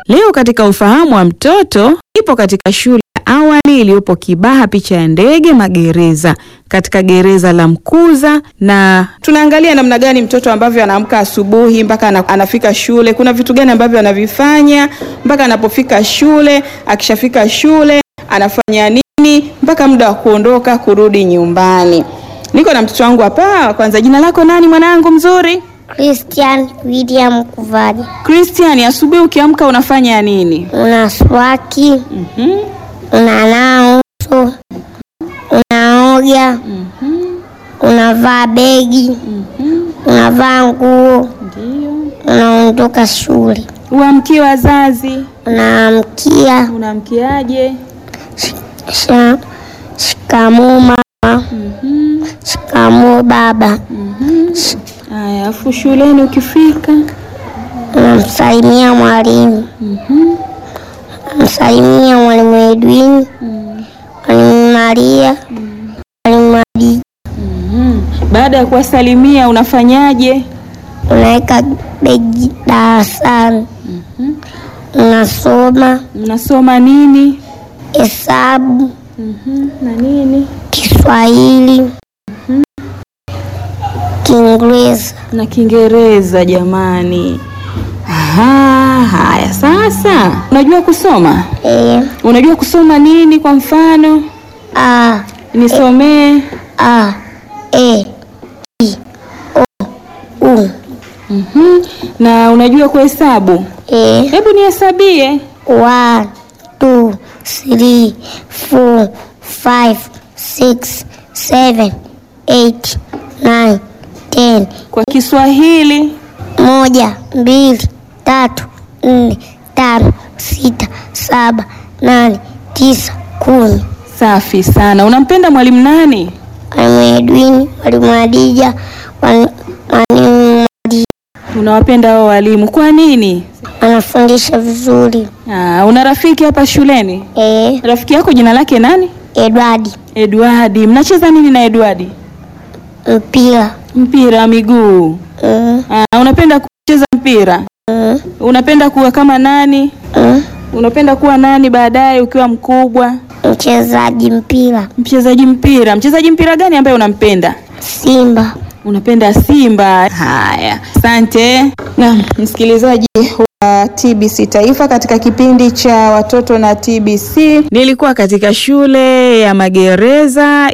Leo katika ufahamu wa mtoto ipo katika shule ya awali iliyopo Kibaha, picha ya ndege magereza, katika gereza la Mkuza, na tunaangalia namna gani mtoto ambavyo anaamka asubuhi mpaka ana- anafika shule. Kuna vitu gani ambavyo anavifanya mpaka anapofika shule, akishafika shule anafanya nini mpaka muda wa kuondoka kurudi nyumbani. Niko na mtoto wangu hapa. Kwanza, jina lako nani mwanangu mzuri? Christian William Kuvaji. Christian, asubuhi ukiamka unafanya nini? Una swaki, Mhm. unanawa uso, unaoga, unavaa begi, unavaa nguo, Ndio. unaondoka shule, Uamkie wazazi, unaamkia unaamkiaje? sha- shikamoo mama, shikamoo baba, Haya, afu shuleni ukifika unamsalimia mwalimu, unamsalimia mwalimu Edwin, mwalimu Maria, mwalimu Adi, baada ya kuwasalimia unafanyaje? unaweka begi darasani, unasoma Mnasoma nini? hesabu, na nini? Kiswahili, Kiingereza. Na Kiingereza. Jamani, Aha, haya sasa, unajua kusoma? E, Unajua kusoma nini? Kwa mfano A, nisomee. A, E, I, O, U. Mhm. Na unajua kuhesabu? E, Hebu nihesabie. one, two, three, four, five, six, seven, eight, nine, ten. Kwa Kiswahili Moja, mbili, tatu, nne, tano, sita, saba, nane, tisa, kumi. safi sana. Unampenda mwalimu nani? Mwalimu Edwin, mwalimu Adija, mwalimu Madi Unawapenda hao walimu kwa nini? anafundisha vizuri. Ah, una rafiki hapa shuleni? E, Rafiki yako jina lake nani? Edwadi Edwardi. Mnacheza nini na Edwardi? mpira Mpira wa miguu. mm, Ah, unapenda kucheza mpira? mm, Unapenda kuwa kama nani? mm. Unapenda kuwa nani baadaye ukiwa mkubwa? mchezaji mpira Mchezaji mpira. Mchezaji mpira gani ambaye unampenda? Simba. Unapenda Simba. Haya, asante. Naam, msikilizaji wa TBC Taifa katika kipindi cha watoto na TBC, nilikuwa katika shule ya magereza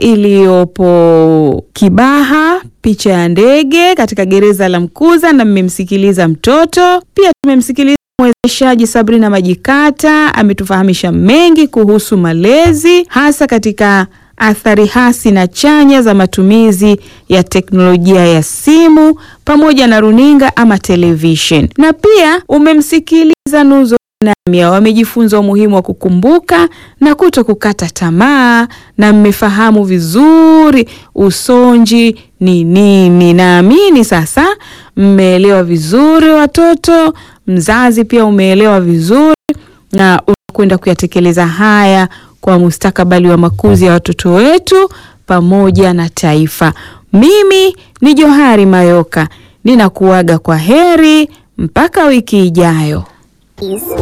iliyopo Kibaha, picha ya ndege katika gereza la Mkuza, na mmemsikiliza mtoto pia tumemsikiliza mwezeshaji Sabrina Majikata ametufahamisha mengi kuhusu malezi hasa katika athari hasi na chanya za matumizi ya teknolojia ya simu pamoja na runinga ama television. Na pia umemsikiliza Nuzo Namia, wamejifunza umuhimu wa kukumbuka na kuto kukata tamaa, na mmefahamu vizuri usonji ni nini. Naamini sasa mmeelewa vizuri watoto, mzazi pia umeelewa vizuri na unakwenda kuyatekeleza haya kwa mustakabali wa makuzi ya watoto wetu pamoja na taifa. Mimi ni Johari Mayoka, ninakuaga kwa heri mpaka wiki ijayo.